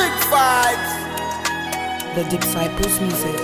Big vibes. The Disciples Music.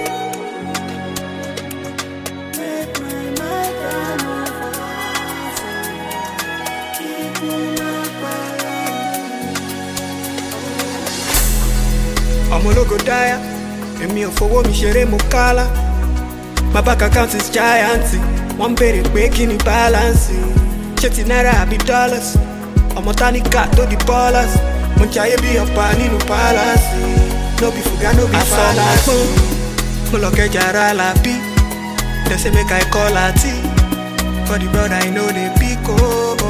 ọmọ ológo dáyà èmi ò fowó mi ṣeré mo kálá my bank account is giant wọ́n ń béèrè pé kí ni balance ṣé ti náírà àbí dollars ọmọ táníkà tó di ballers mo jayé bí ọ̀pá nínú palace no be fuga no be falasi mo lọ kẹjà ara làbí dem say make i call àti for the brother i no dey pick o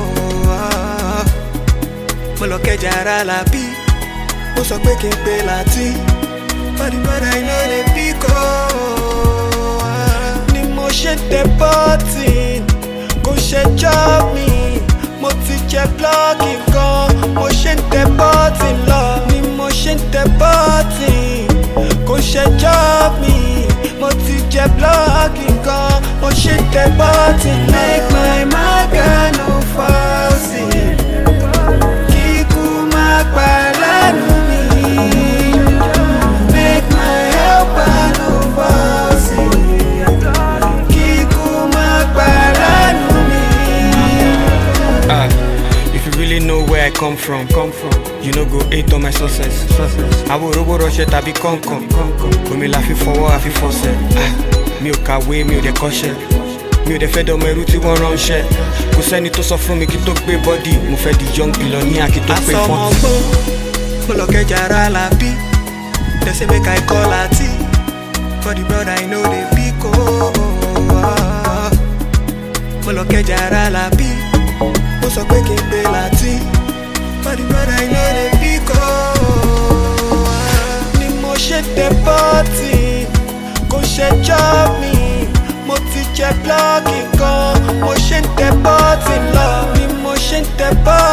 mo lọ kẹjà ara làbí ó sọ pé kí n pe láti bọ́dí bọ́dá iná lè bí kọ́ ni mo ṣe tẹ bọ́tì kò ṣe jọ́ mi mo ti jẹ blọ́ọ̀kì kan mo ṣe ń tẹ bọ́tì lọ ni mo ṣe ń tẹ bọ́tì kò ṣe jọ́ mi mo ti jẹ blọ́ọ̀kì kan mo ṣe ń tẹ bọ́tì lọ. make my maga no fall sick kíkú má pa lẹ́nu mi. Make my helper no fall sick. Kíkú má pa lẹ́nu mi. Ah, if you really know where I come from, come from, you no go hate on my success. success. Àwọn òróbó rọṣẹ tàbí kọ̀ǹkọ̀n. Omi la fi fọwọ́ àfi fọṣẹ. Ah, mi ò kàwé, mi ò dẹ̀ kọ́ṣẹ́. Mi ò dẹ̀ fẹ́ dọmọ ẹrú tí wọ́n ránṣẹ́. Kò sẹ́ni tó sọ fún mi kí tó gbé bọ́dì. Mo fẹ́ di young billionaire kí tó pé fọ́n. Àsọmọ ọgbọ́n, mo lọ kẹjà ara làbí. Dem say make I call àti. For the brother I know dey pick o. Mo lọ kẹjà ara làbí. Ó sọ pé kí n pe láti. For the brother I know dey pick o. Ni mo ṣe tẹ bọ́ọ̀tì, kò ṣe jọ́ mi. Mo ti jẹ blọ́ọ̀kì kan, mo ṣe ń tẹ bọ́ọ̀tì lọ. Ni mo ṣe ń tẹ bọ́ọ̀tì.